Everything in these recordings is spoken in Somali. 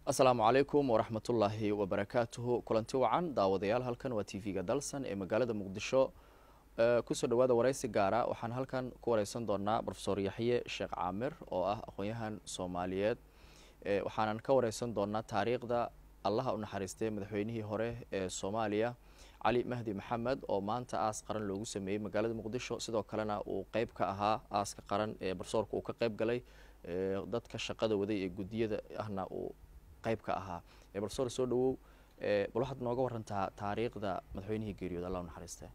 asalaamu calaykum waraxmatullaahi wabarakaatuhu kulanti wacan daawadayaal halkan waa t v-ga dalsan ee magaalada muqdisho kusoo dhawaada wareysi gaara waxaan halkan ku wareysan doonaa rofesor yaxye sheekh caamir oo ah aqoon-yahan soomaaliyeed waxaanan ka wareysan doonaa taariikhda allaha u naxariistay madaxweynihii hore ee soomaaliya cali mahdi maxamed oo maanta aas qaran loogu sameeyey magaalada muqdisho sidoo kalena uu qeyb ka ahaa aaska qaran ee barsoorka uu ka qeyb galay dadka shaqada waday ee guddiyada ahna uu qeyb ka ahaa barsoor soo dhawow bal waxaad nooga warantaa taariikhda madaxweynihii geeriyood allah u naxariistay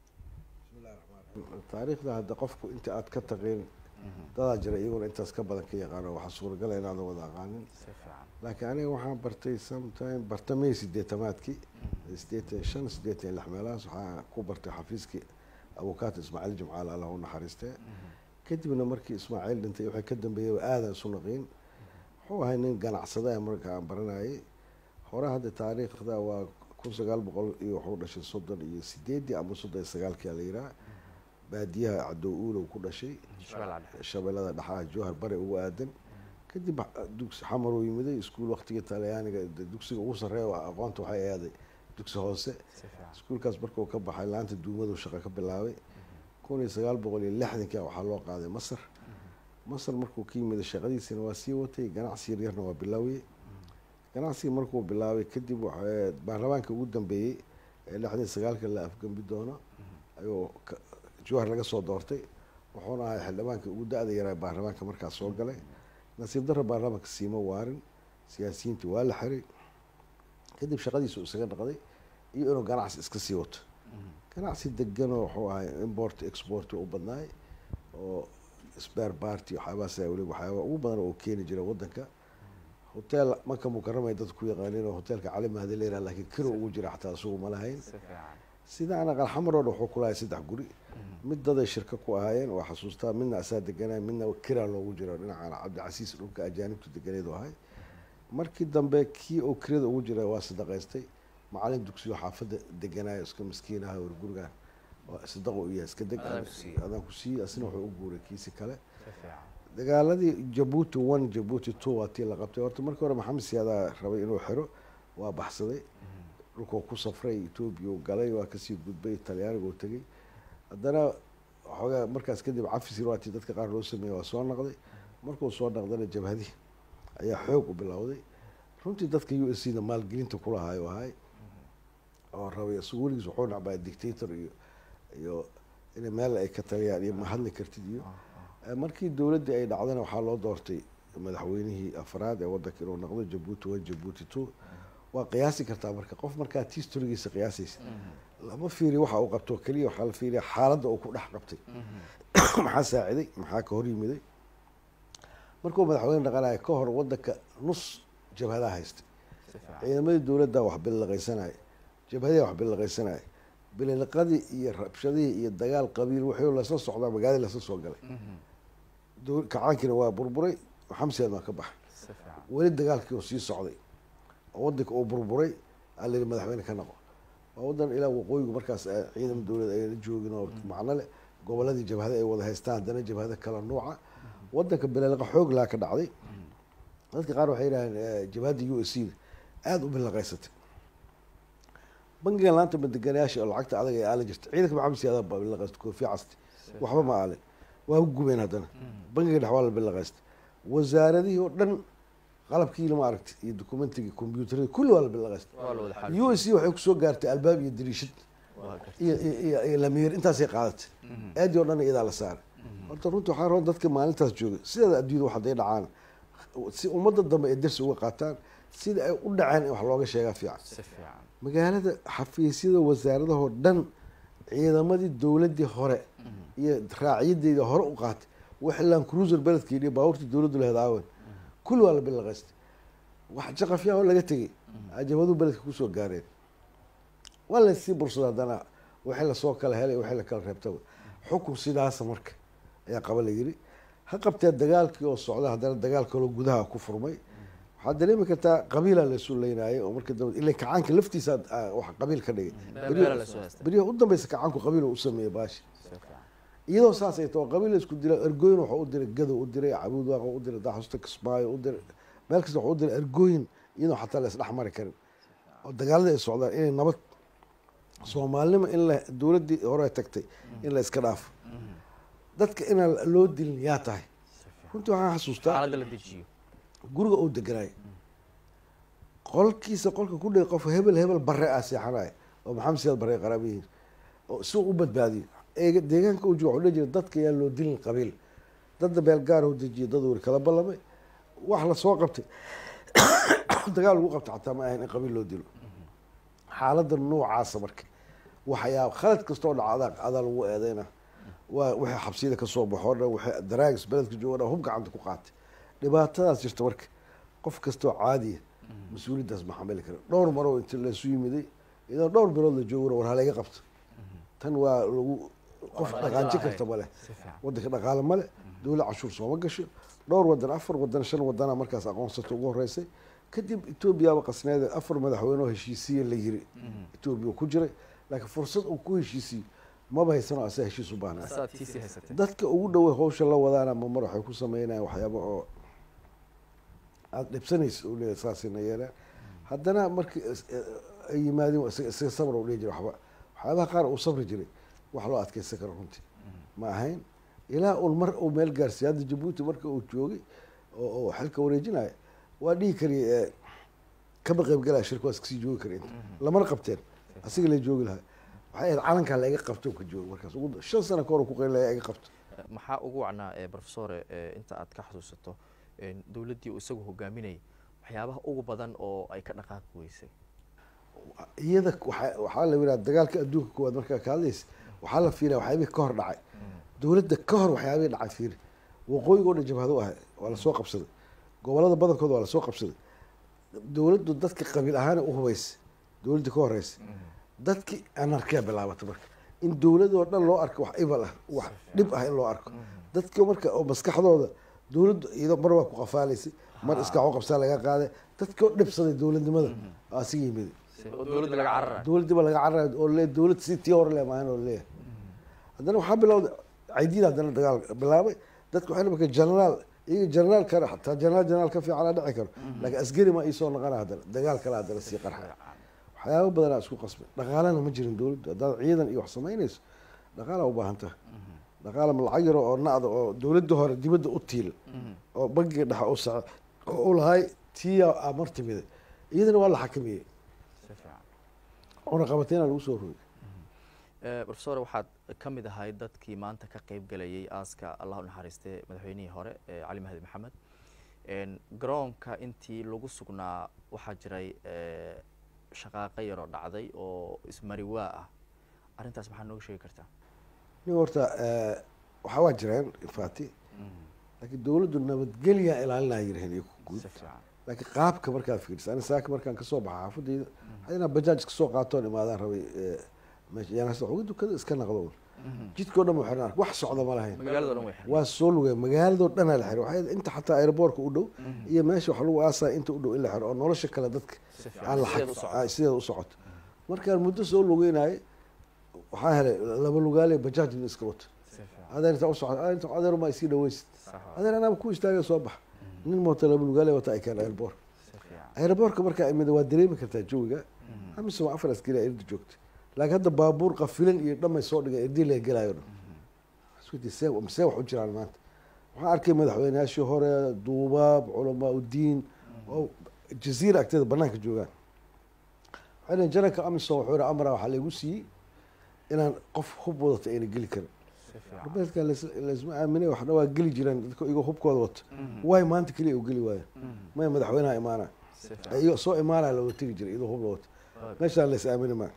taariikhda hadda qofku inta aad ka taqin dadaa jira iyaguna intaas ka badan ka yaqaano waxaa suuragala inaadan wada aqaanin laakiin aniga waxaan bartay sometime bartamey sideetamaadkii sideetan shan sideetan lix meelahaas waxaa ku bartay xafiiskii abukaata ismaaciil jimcaale allah u naxariistee kadibna markii ismaaciil dhintay waxay ka dambeeyey aadan isu naqiin wuxuu ahay nin ganacsada marka aan baranayay hore hadda taariikhda waa kun sagaal boqol iyo wuxuu dhashay soddon iyo sideedii ama soddon iyo sagaalkii la yiraa baadiyaha cadow uulow ku dhashay shabeellada dhexaha jowhar bari ugu aadan kadib dugsi xamar uu yimiday iskuul waqtigii talyaaniga dugsiga ugu sarreeya aqoonta waxay aaday dugsi hoose iskuulkaas markuu ka baxay laanta duumadu shaqo ka bilaabay kun iyo sagaal boqol iyo lixdankia waxaa loo qaaday masar masar markuu ka yimiday shaqadiisina waa sii watay ganacsi yaryarna waa bilaawiyey ganacsigii markuu bilaabay kadib baarlamaanka ugu dambeeyey ee lixdan sagaalka la afgembi doono ayuu jowhar laga soo doortay wuxuuna ahay xildhibaanka ugu da-da yaraa baarlamaanka markaas soo galay nasiib darra baarlamaanka siima waarin siyaasiyiintii waa la xiray kadib shaqadiisu isaga dhaqday iyo inuu ganacsi iska sii wato ganacsi deganoo wuxuu ahay import export u badnaay oo spare party waxyaabahaas weli waxyaaba ugu badan oo keeni jira wadanka hotel marka mukaramay dadka ku yaqaaniin oo hotelka cali mahdi leeraa laakiin kiro ugu jira xataa isugu ma lahayn sidaana qalxamar oo dhan wuxuu kulahay saddex guri mid daday shirka ku ahaayeen waa xasuustaa midna asaa deganay midna kiraa loogu jiro dhinacana cabdicasiis dhulka ajaanibtu deganeed ahay markii dambe kii oo kirada ugu jira waa sadaqaystay macalin dugsiyo xaafadda deganaayo iska miskiinaha war gurigaan sadaqo u yahay iska deg adaan ku siiyey asna wuxuu u guuray kiisi kale dagaaladii jabuuti one jabuuti two waa tii la qabtay horta markii hore maxamed siyaadaa rabay inuu xiro waa baxsaday dhulkuu ku safray etoobiya u galay waa kasii gudbay talyaaniga u tegey haddana waxoogaa markaas kadib cafis irwaati dadka qaar loo sameeyey waa soo naqday markuu soo naqdana jabhadii ayaa xoog u bilowday runtii dadka u s c da maalgelinta kulahaayo ahay oo rabay isagu weligiis wuxuu nacbaa dictator iyo iyo in meel ay ka taliyaan iyo ma hadli kartid iyo markii dowladdii ay dhacdana waxaa loo doortay madaxweynihii afraad ee wadanka inuu noqdo jabuuti one jabuuti two waa qiyaasi kartaa marka qof markaa tistorigiisa qiyaasaysa lama fiiriyo waxa uu qabto keliya waxaa la fiiriya xaaladda uu ku dhex qabtay maxaa saaciday maxaa ka hor yimiday markuu madaxweyne dhaqanayo ka hor wadanka nus jabhadaha haystay ciidamadii dowladda wax bililaqaysanaya jabhadihi wax bililaqaysanaya bililiqadii iyo rabshadihii iyo dagaal qabiil wuxuu lasla socdaa magaalada lasla soo galay kacaankiina waa burburay xamsiyaad maa ka baxay weli dagaalkii oo sii socday oo wadanka uu burburay aa layihi madaxweyne ka noqo waa wadan ilaa waqooyigu markaas ciidama dowlad ayna joogin oo macno leh goboladii jabhada ay wada haystaan haddana jabhada kala nuuca wadanka bililiqa xoog laa ka dhacday dadka qaar waxay yidhahdeen jabhadda u s c aada u bililaqaysatay bangiga laanta madeganayaasha oo lacagta adag ee aalin jirta ciidanka maxamed siyaada baa bililaqaystay koofi casti waxba ma aalin waa ku gubeen haddana bangiga dhex waa la bililaqaystay wasaaradihii oo dhan qalabkiina ma aragtay iyo documentigii combyuutarada kulli waa la bililaqaystay u s c waxay kusoo gaartay albaab iyo dariishad iyo iyo lamiir intaasay qaadatay aadii oo dhan iyadaa la saaray horta runtii waxaa roon dadka maalintaas jooga sideeda adduunyada wax haday dhacaan si ummadda dambe ay darsi uga qaataan sida ay u dhaceen in wax looga sheegaa fiican magaalada xafiisyada wasaaradahoo dhan ciidamadii dowladdii hore iyo raacyadeeda hore u qaatay waxlan cruiser beledkeeni baabuurtii dowladdu laheed aawen kulli waa la bilaqaystay wax jaqafyaa oo laga tegay ajabaduu beledka kusoo gaareen waa lasii bursada haddana wixii lasoo kala helay wixii la kala reebtaba xukun sidaasa marka ayaa qaba la yiri ha qabtee dagaalkii oo socda haddana dagaal kaloo gudaha ku furmay waxaad dareemi kartaa qabiilaa laysu leynayay oo marka dambe ila kacaanka laftiisa wax qabiil ka dhigay beriyaha u dambeysa kacaanku qabiil u sameeyey baashi iyadoo saas ay tao qabiil la isku dila ergooyin waxuu u diray gadow u diray cabuud waaqa u diray daxusta kismaayo u diray meel kasta waxuu u diray ergooyin iyadoo xataa la isdhex mari karin oo dagaalada ay socdaan inay nabad soomaalinimo in la dowladdii hore tagtay in la iska dhaafo dadka inaan loo dilin yaa tahay runtii waxaan xasuustaa xaaladda la dejiyo guriga uu deganaay qolkiisa qolka ku dhigay qof hebel hebel bare ah seexanaya oo maxamed siyaad bare qaraaba yihiin oo si uu u badbaadiyo eega deegaanka uu jooga wuxuu dhihi jiray dadka yaa loo dilin qabiil dadda beel gaar u dejiyo dad weri kala ballamay wax la soo qabtay dagaal lagu qabtay xataa ma ahayn in qabiil loo dilo xaaladda noocaasa marka waxyaaba khalad kastoo dhaca adaa adaa lagu eedeyna waa wixii xabsiyada kasoo baxoo dhan wixii daraagis beledka jooga dhan hub gacanta ku qaatay dhibaatadaas jirta marka qof kastoo caadiya mas-uuliyaddaas ma xamili kara dhowr maroo inta laysu yimiday iyadoo dhowr bilood la joogo war halayga qabto tan waa lagu qof Waa dhaqaanji dhaqaale karta male si fiican wadanka dhaqaale male dowlad cashuur sooma gasho dhowr wadan afar wadan shan wadana markaas aqoonsata ugu horeysay kadib etoobiyaaba qasneede afar madaxweyne oo heshiisiye la yiri etoobiya ku jiray laakiin fursad uu ku heshiisiyo maba haysano asaa heshiis u baahnaa asaad tiisii haysatay dadka ugu dhowey hawsha la wadaana mamar waxay ku sameynayaan waxyaaba oo aada dhibsanaysa u leeyahay saasina yeelaan haddana markii is- eh, ay yimaadeen waa isaga isaga sabr u dhihi jiray waxba waxyaabaha qaar uu sabri jiray wax loo adkeysan karo runtii ma ahayn ilaa uu mar uu meel gaarsiiy hadda jabuuti marka uu joogay oo oo xilka wareejinaya waa dhihi kariyay eh, kama qaybgalaya shirka waa iskasii joogi kara inta lamana qabteen asiga la joogi lahaa waxay ahayd calankaa la iga qabto ka joogo markaas ugu shan sano ka hor uu ku qaylaya iga qabto maxaa ugu wacnaa ee professore ee inta aad ka xasuusato een dowladdii uu isagu hogaaminayay waxyaabaha ugu badan oo ay ka dhaqaaqi weysay iyada waxa- waxaa la yidhaha dagaalka adduunka koowaad markaa ka hadlaysa waxaa la fiilaya waxyaabihii ka hor dhacay dowladda ka hor waxyaabihii dhacay fiiri waqooyiga oo dhan jabhado ahay waa lasoo qabsaday gobolada badankooda waa lasoo qabsaday dowladdu dadka qabiil ahaan u hubaysay dowladdii ka horeysa dadkii anarkiya bilaabatay marka in dowladoo dhan loo arko wax ibal ah wax dhib ah in loo arko dadka marka oo maskaxdooda dowladdu iyadoo mar waa ku qafaalaysay mar iska qabsaa laga qaaday dadkii oo dhibsaday dowladnimada oo asiga yimid si oo dowladda laga cararayo dowladdiiba laga cararayo oo le dowlad si tii hore le maahan oo leeyahay haddana waxaa bilowday caydiida haddana dagaal bilaabay dadka waxay marka generaal iyaga generaal kale xataa generaal generaal ka fiican dhici karo laakiin askari ma iisoo noqona haddana dagaal kale haddana sii qarxa waxyaaba badanaa isku qasbay dhaqaalana ma jirin dowladdu haddaad ciidan iyo wax samaynayso dhaqaalaa u baahan tahay dhaqaala ma lacag yaro oo nacda oo dowladda hore dibadda u tiil oo bangiga dhexe u sace oo u lahay tiya aa mar timiday iyadana waa la xakamiyey si fiican cunaqabateyna lagu soo rogay Eh, professor waxaad ka mid ahay dadkii maanta ka qeyb galayay aaska allah u naxariistay madaxweynihii hore ee cali mahdi maxamed En, garoonka intii lagu sugnaa waxaa jiray eh, shaqaaqo yaroo dhacday oo ismariwaa ah arrintaas maxaa nooga sheegi kartaa nin horta eh, waxaa waa jireen infati laakiin dowladdu nabadgelyaa ilaalinaya yiraheen iyo ku guud si fiican laakiin qaabka markaad fiiriso ani saaka markaan kasoo baxa xaafadayda waxaa inaa bajaaj kasoo qaatoon imaadaan rabay eh, meesha yaanasa uga dukada iska naqdo jidkao dhan waxay ark wax socda ma lahayn magaalada o dhan way xiran waa soo lugay magaaladoo dhanaa la xiro waxay inta xataa aeroboortka u dhow iyo meesha wax lagu aasaya inta u dhow in la xiro oo nolosha kale dadka si aan la fiican sideed u xaq- socota ah, sideeda u socoto markaan muddo soo lugeynayay waxaa helay laba lugaale bajaaj in iska wato si fiican adeer inta u socota adeer inta adeer ma isii dhaweysid sax waa. adeer anaaba ku istaaga soo bax nin mooto laba lugaale wata ay keen airboor si fiican airboorka markaa imida waa dareemi kartaa jawiga amise waa afar askari irda joogta laakiin hadda baabuur qafilan iyo dhamay soo dhigay irdii laga gelayo dhan isweydiin see see wax u jiraan maanta waxaan arkay madaxweynayaashii hore duubaab culamaa udiin oo jaziira agteeda banaanka joogaan waxay dhaheen janarka amisom wuxuu yihi amra waxaa laygu siiyey inaan qof hub wadata ayna geli karin si fiican arbeedka laysma aaminay waxna waa geli jireen dadka igoo hubkooda wato waay maanta keliya u geli waayo maya madaxweynaha imaanaya si fiican iyo soo imaanaya looga tegi jiray iyadoo hub la wato meeshaan lays aamini maa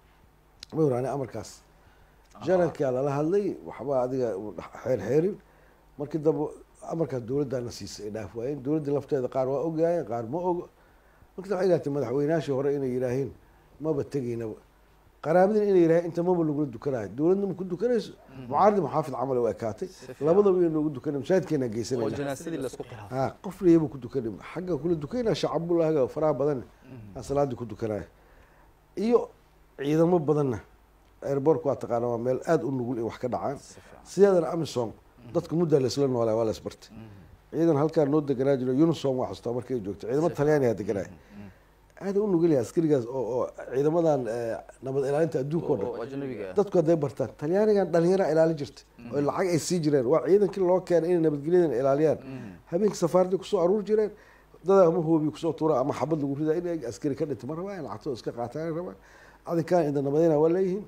ma waraani amarkaas janarkaa lala hadlay waxba adiga xeer xeerin markii dambe amarkaas dowladdaana siisay ay dhaaf waayeen dowladda lafteeda qaar waa ogaayeen qaar ma ogo markii waxay gaartay madaxweynaashii hore inay yidhaahiin maba tegaynaba qaraabadina inay yidhaaheen inta maba lagula dukanayo dowladna ma ku dukanayso mucaaradi muxaafid camal u ekaatay fiican. labadaba iyo noogu dukanay mashaahidkeena oo geysanayna janaasadii laisku khilaafay ha qof leeyaba ku dukanay xagga kula dukanaya shacabulahaga faraha badan aan salaadii ku dukanaya iyo ciidamo badanna airbortka waa taqaana waa meel aada u nugul in wax ka dhacaan si fiican sideedana amisom dadka muddaa laysla noolaa waa laysbartay ciidan halkaa noo deganaa jiro unisom waa xustaa markay joogto ciidamo talyaanigaa deganaa aada u nugulyahay askarigaas oo oo ciidamadan eh, nabad ilaalinta adduunka oo dhan oo ajnabiga ah dadku hadday bartaan talyaanigan dhalinyara ilaalin jirta oo lacag ay sii jireen waa ciidankii loo keenay inay nabadgelyadan ilaaliyaan habeenkii safaaradii kusoo aruur jireen dada ama hoobi kusoo tuura ama xabad lagu ridaa inay askari ka dhinta ma rabaan lacagtooda iska qaataan rabaan adinkaan inda nabadayna waa leeyihiin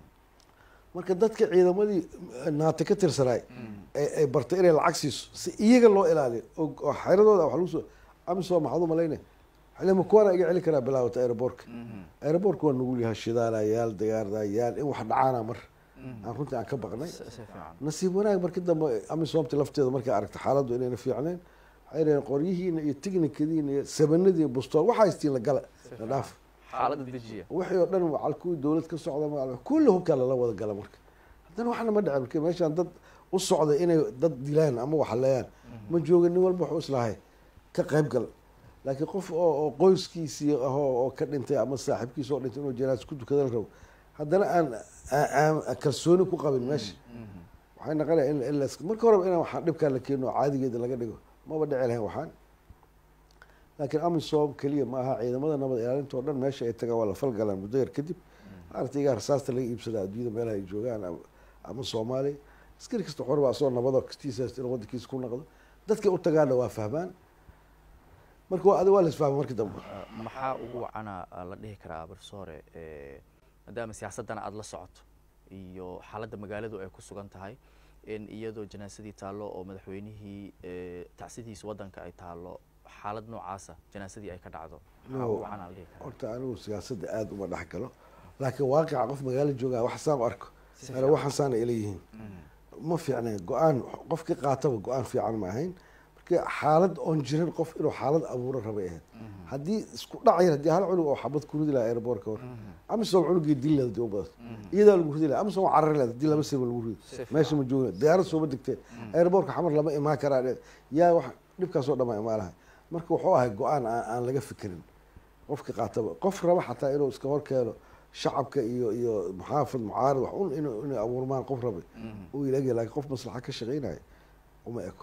marka dadka ciidamadii naata ka tirsanaay ay ay bartay inay lacag siiso si iyaga loo ilaaliyo oo oo xeradooda wax lagu soo amisom maxaad u malaynay xilima kuwana iga celi karaa bilaawata aeroboortka aeroboortka waa nugul yahay shidaalayaal diyaardayaal in wax dhacaana mar aan runtii aan ka baqnay si si fiican nasiib wanaag markii dambe amisomta lafteeda markay aragta xaaladdu inayna fiicnayn waxay dhaheen qoryihiina iyo tignikadiina iyo sabanadii iyo bustool waxaa haystiin la gala la dhaaf xaaladda dejiya wixii oo dhan macal kuwii dowlad ka socda macal kulli hubkaa lala wada gala marka haddana waxna ma dhicin marka meeshaan dad u socda inay dad dilaan ama waxaleeyaan ma jooga nin walba wuxuu islahay ka qayb gal laakiin qof oo oo qoyskiisii ahoo oo ka dhintay ama saaxiibkiisa oo dhintay inuu janaas ku tukada la rabo haddana aan aan- aan kalsooni ku qabin meesha waxay naqonaya in in las marka horeba inaan waxaan dhibkaan la keeno oo caadigeeda laga dhigo maba dhici lahayn waxaan laakiin amisom keliya ma aha ciidamada nabad ilaalinta oo dhan meesha ay tagaan waa la falgalaan muddo yar kadib artaygaa rasaasta laga iibsadaa adduunyada meelaha ay joogaan ama- ama soomaaliya askari kasta xorba asoo nabado kastiisa inuu wadankiisa ku naqdo dadkay u tagaana waa fahmaan marka waa adi waa la isfahma markii dambe Uh, maxaa ugu wacana uh, la dhihi karaa barsoore eh, maadaama siyaasaddana aada la socoto iyo xaaladda magaaladu ay ku sugan tahay in iyadoo janaasadii taallo oo madaxweynihii eh, tacsidiisa waddanka ay taallo xaalad noocaasa janaasadii ay ka dhacdo maxaa No. ugu wacana la dhihi karaa horta anigu siyaasadda aada uma dhex galo laakiin waaqica qof magaalo joogaa wax saan u arko Si ana fiican. waxaan saana ila yihiin ma fiicnayn go-aan qofkii qaataba go-aan fiican ma ahayn marka xaalad oon jirin qof inuu xaalad abuuro rabay ahayd haddii isku dhacayar haddii hal cunug oo xabad ku ridi lahaa airboortka hor amisom cunugii dil leed hadii u badato iyadaa lagu ridi lahaa amisom waa carari leed hadii laba seba lagu ridi Si fiican. meesha ma joogin diyaarad sooma degteen airboortka xamar lama imaan karaa dhe- yaa wax dhibkaasoo dhan baa imaan lahay marka wuxuu ahay go-aan aan aan laga fikirin qofka qaataba qof raba xataa inuu iska hor keeno shacabka iyo iyo muxaafid mucaarad wax un inuu inay abuurmaan qof rabay uu ilagya laakiin qof maslaxa ka shaqeynaya uma eko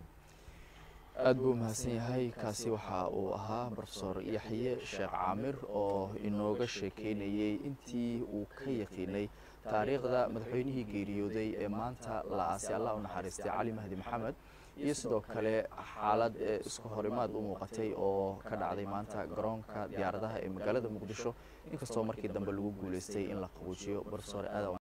aada buu mahadsan yahay kaasi waxa uu ahaa profesor yaxye sheekh caamir oo inooga sheekeynayey intii uu ka yaqiinay taariikhda madaxweynihii geeriyooday ee maanta la aasay allah u naxariistay cali mahdi maxamed iyo sidoo kale xaalad ee isku horimaad u muuqatay oo ka dhacday maanta garoonka diyaaradaha ee magaalada muqdisho inkastoo markii dambe lagu guuleystay in la qabuujiyo profesor aada